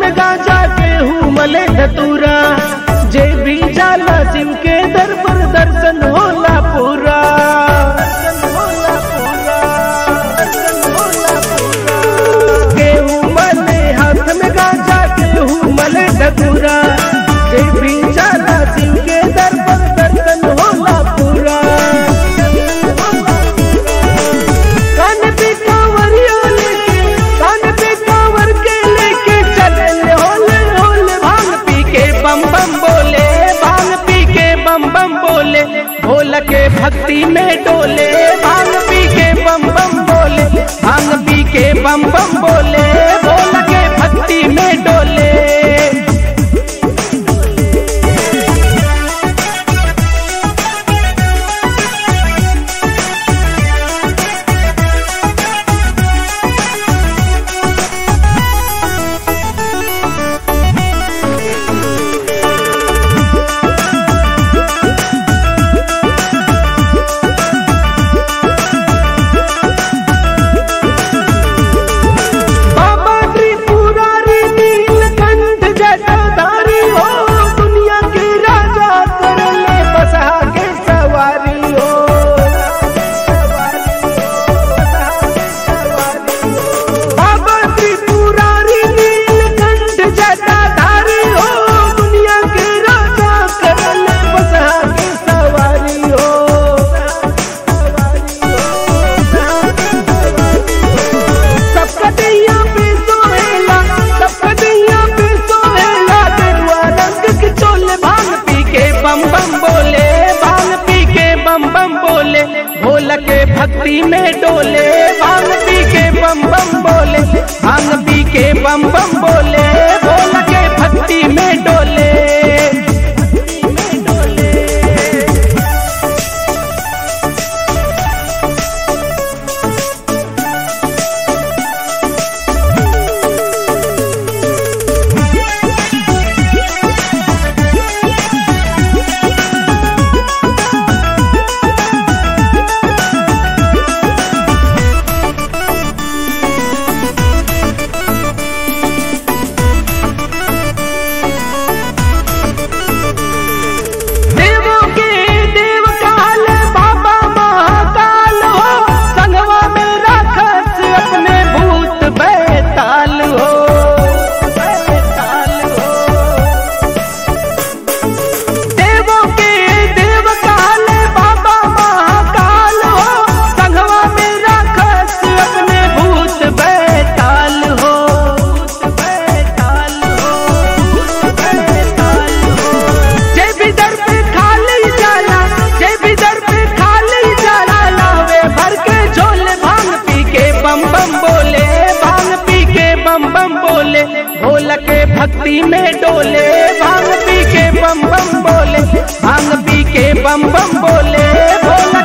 में गाजा गेहूं मले धतूरा जे भी जाला शिव के दर पर दर्शन होला पूरा गेहूं मले हाथ में गाजा गेहूं मले धतूरा जे भी जाला शिव के दर पर दर्शन होला पूरा कान पे कांवरिया लेके कान पे कांवर के लेके चले होले होले भांग पी के बम बम बोले भांग पी के बम बम बोले भोला के भक्ति में डोले भांग पी के बम बम बोले भांग पी के बम बम बोले भोला के भक्ति में डोले बाबा त्रिपुरारी नीलकंठ जटाधारी हो दुनिया के राजा करले बसा के सवारी हो बाबा त्रिपुरारी नीलकंठ जटाधारी हो दुनिया के राजा करले बसा के सवारी हो सबका दैया पे सोहेला सबका दैया पे सोहेला गेरुआ रंग के चोले भांग पी के बम बम बोले भांग पी के बम बम बोले भोला के भक्ति में डोले भांग पी के बम बम बोले भांग पी के बम बम बोले भोला के भक्ति में डोले देवों के देव काल बाबा महाकाल हो संगवा में राखस अपने भूत बैताल हो बैताल हो देवों के देव काल बाबा महाकाल हो संगवा में राखस अपने भूत बैताल हो बैताल हो बैताल हो जय भी दर पे खाली जाला जय भी दर पे खाली जाला लावे भर के झोले भांग पी के बम बम बोले भांग पी के बम बम बोले भोला के भक्ति में डोले भांग पी के बम बम बोले भांग पी के बम बम बोले भोला